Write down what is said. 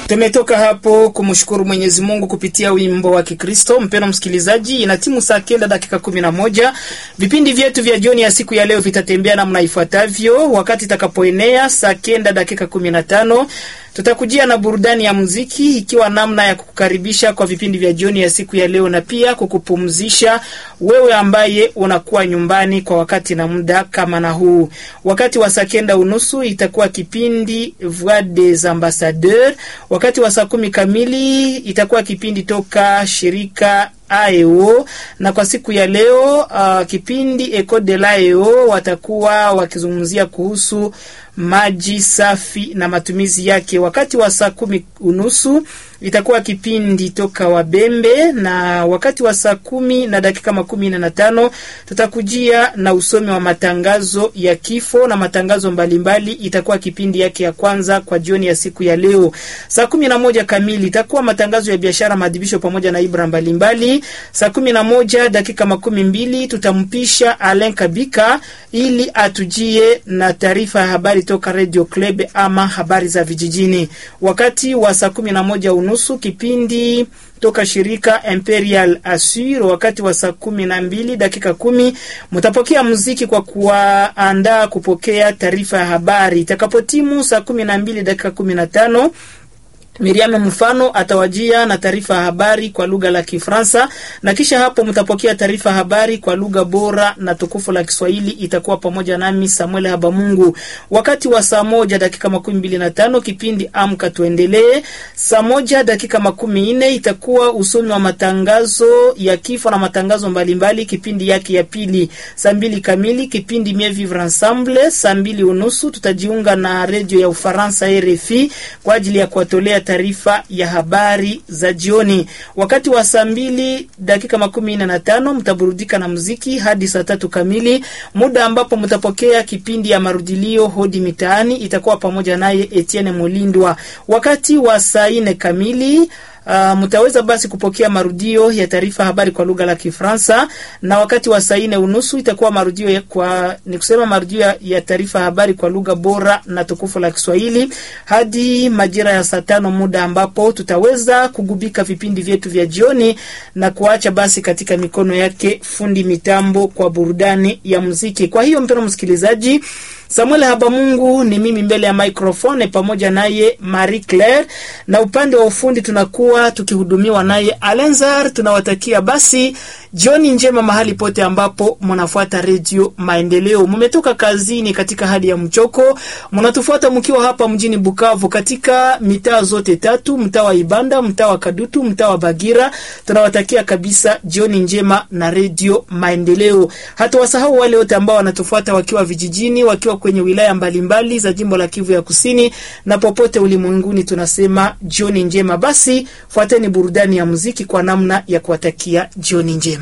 Tumetoka hapo kumshukuru Mwenyezi Mungu kupitia wimbo wa Kikristo. Mpeno msikilizaji, ina timu saa kenda dakika kumi na moja. Vipindi vyetu vya jioni ya siku ya leo vitatembea namna ifuatavyo. Wakati itakapoenea saa kenda dakika kumi na tano tutakujia na burudani ya muziki ikiwa namna ya kukukaribisha kwa vipindi vya jioni ya siku ya leo na pia kukupumzisha wewe ambaye unakuwa nyumbani kwa wakati na muda kama na huu. Wakati wa saa kenda unusu itakuwa kipindi Voix des Ambassadeurs. Wakati wa saa kumi kamili itakuwa kipindi toka shirika AEO na kwa siku ya leo uh, kipindi Eco de l'AEO watakuwa wakizungumzia kuhusu maji safi na matumizi yake. Wakati wa saa kumi unusu itakuwa kipindi toka Wabembe, na wakati wa saa kumi na dakika makumi na tano tutakujia na usomi wa matangazo ya kifo na matangazo mbalimbali. Itakuwa kipindi yake ya kwanza kwa jioni ya siku ya leo. Saa kumi na moja kamili itakuwa matangazo ya biashara, maadhibisho pamoja na ibra mbalimbali. Saa kumi na moja dakika makumi mbili tutampisha Alen Kabika ili atujie na taarifa ya habari toka Radio Club ama habari za vijijini. Wakati wa saa kumi na moja unusu kipindi toka shirika Imperial Assure. Wakati wa saa kumi na mbili dakika kumi mtapokea muziki kwa kuwaandaa kupokea taarifa ya habari. Itakapotimu saa kumi na mbili dakika kumi na tano Miriam Mfano atawajia na taarifa ya habari kwa lugha la Kifaransa na kisha hapo mtapokea taarifa ya habari kwa lugha bora na tukufu la Kiswahili. Itakuwa pamoja nami Samuel Habamungu. Wakati wa saa moja dakika makumi mbili na tano kipindi Amka Tuendelee. Saa moja dakika makumi nne itakuwa usomi wa matangazo ya kifo na matangazo mbalimbali, kipindi yake ya pili. Saa mbili kamili kipindi Mieux Vivre Ensemble. Saa mbili unusu tutajiunga na redio ya Ufaransa RFI kwa ajili ya kuwatolea taarifa ya habari za jioni. Wakati wa saa mbili dakika makumi nne na tano mtaburudika na muziki hadi saa tatu kamili, muda ambapo mtapokea kipindi ya marudilio hodi mitaani, itakuwa pamoja naye Etienne Mulindwa. Wakati wa saa nne kamili Uh, mtaweza basi kupokea marudio ya taarifa habari kwa lugha la Kifaransa, na wakati wa saa nne unusu itakuwa marudio ya kwa ni kusema marudio ya, ya taarifa habari kwa lugha bora na tukufu la Kiswahili hadi majira ya saa tano, muda ambapo tutaweza kugubika vipindi vyetu vya jioni na kuacha basi katika mikono yake fundi mitambo kwa burudani ya muziki. Kwa hiyo mpendwa msikilizaji Samuel Habamungu ni mimi mbele ya microphone pamoja naye Marie Claire, na upande wa ufundi tunakuwa tukihudumiwa naye Alenzar. Tunawatakia basi jioni njema mahali pote ambapo mnafuata redio Maendeleo. Mmetoka kazini katika hali ya mchoko, mnatufuata mkiwa hapa mjini Bukavu katika mitaa zote tatu, mtaa wa Ibanda, mtaa wa Kadutu, mtaa wa Bagira. Tunawatakia kabisa jioni njema na redio Maendeleo. Hatuwasahau wale wote ambao wanatufuata wakiwa vijijini, wakiwa kwenye wilaya mbalimbali mbali za jimbo la Kivu ya Kusini na popote ulimwenguni, tunasema jioni njema. Basi fuateni burudani ya muziki kwa namna ya kuwatakia jioni njema.